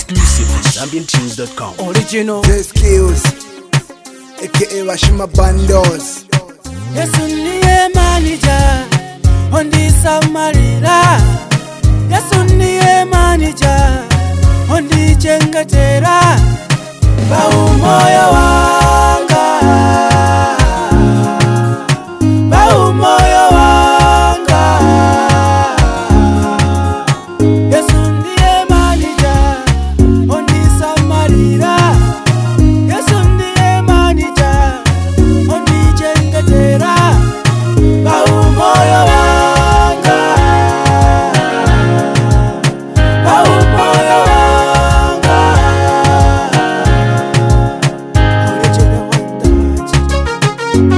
Exclusive at ZambianTunes.com. original The skills, aka Washima Bandos. yesu ndiye manija ondisamalira yesu ndiye manija ondichengetera baumoyo wanga baumoyo wanga yesu ndiye manija ondisamalira yesu ndiye manija ondichengetera baumoyo wanga baumoyo wanga Original Wonder.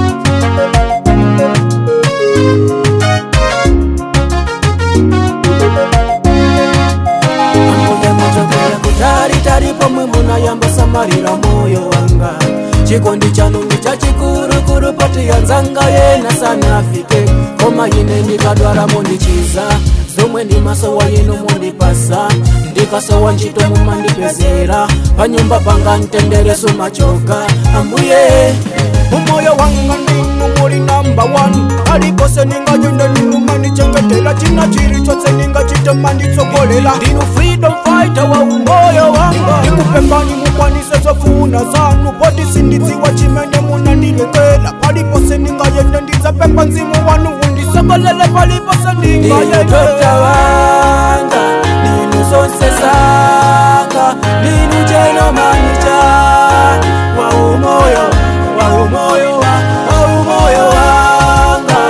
ambuye muchokera kutali talipo mwe munayambosamalira moyo wanga chikondi chanu ni chachikulukulu poti yanzanga yena sana afike koma ine ndikadwala mundichiza zomwe ndi masowa yinu mundipasa ndikasowa ntchito mumandipezera panyumba panga mtendereso machoka ambuye umoyo wanga ndinu muli namba 1 alipose ningayenda ndinu mandichengetela china chili chose ningachite manditsogolela ndinu freedom fighter wa umoyo wanga ndikupembani mukwanise zofuna zanu poti sindidziwa chimene munandilekela palipose ningayende ndidzapemba mzimu wanu undisogolele palipose ndingayendota wanga ndinu zonse zanga ndinu chenomanicha wa umoyo wa umoyo wa wa umoyo wanga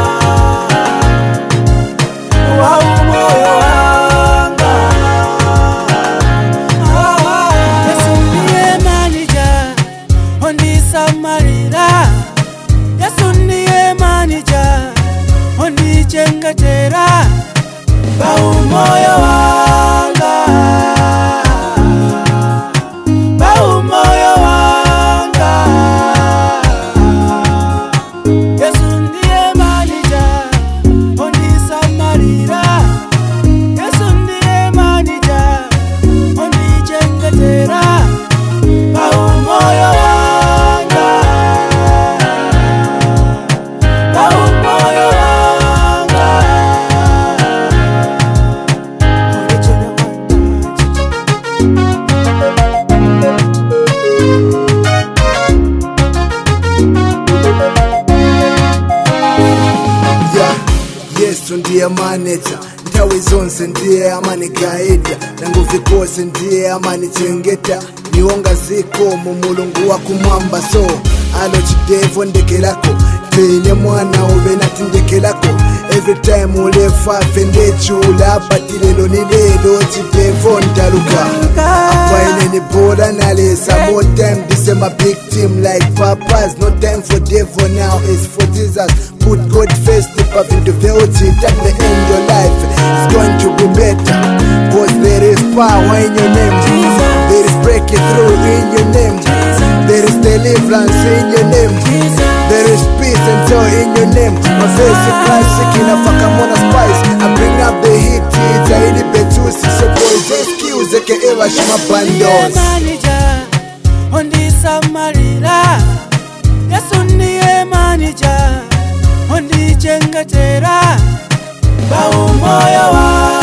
wa umoyo wanga Yesu ndiye manija ondisamalira Yesu ndiye manija ondichengetera baumoyo wanga baumoyo wanga Yesu ndiye manija ondisamalira Yesu ndiye manija ondichengetera baumoyo wanga baumoyo wanga Original Wonder. Yeah, yesu ndiye manager nthawi zonse ndiye amanigayida nanguvi kose ndiye amanichengeta niwonga zikomo mulungu wakumwamba so alo chidevo ndekelako tine mwana ube nati ndekelako every time ulefafe ndechula pati lelo ni lelo chidevo ndaluka apaine ni bola nalesa more time this is my big team like papas no time for devil now it's for jesus put god first step up into beauty at the end your life is going to be better cause there is power in your name Jesus. there is breaking through in your name there is deliverance in your name there is peace and joy in your name my face is classic inafaka mona spice i bring up the heat it's a hili betusi so boys excuse aka washima bandos manija ondisamalira yesu ndiye manija ondichengetera baumoyo wa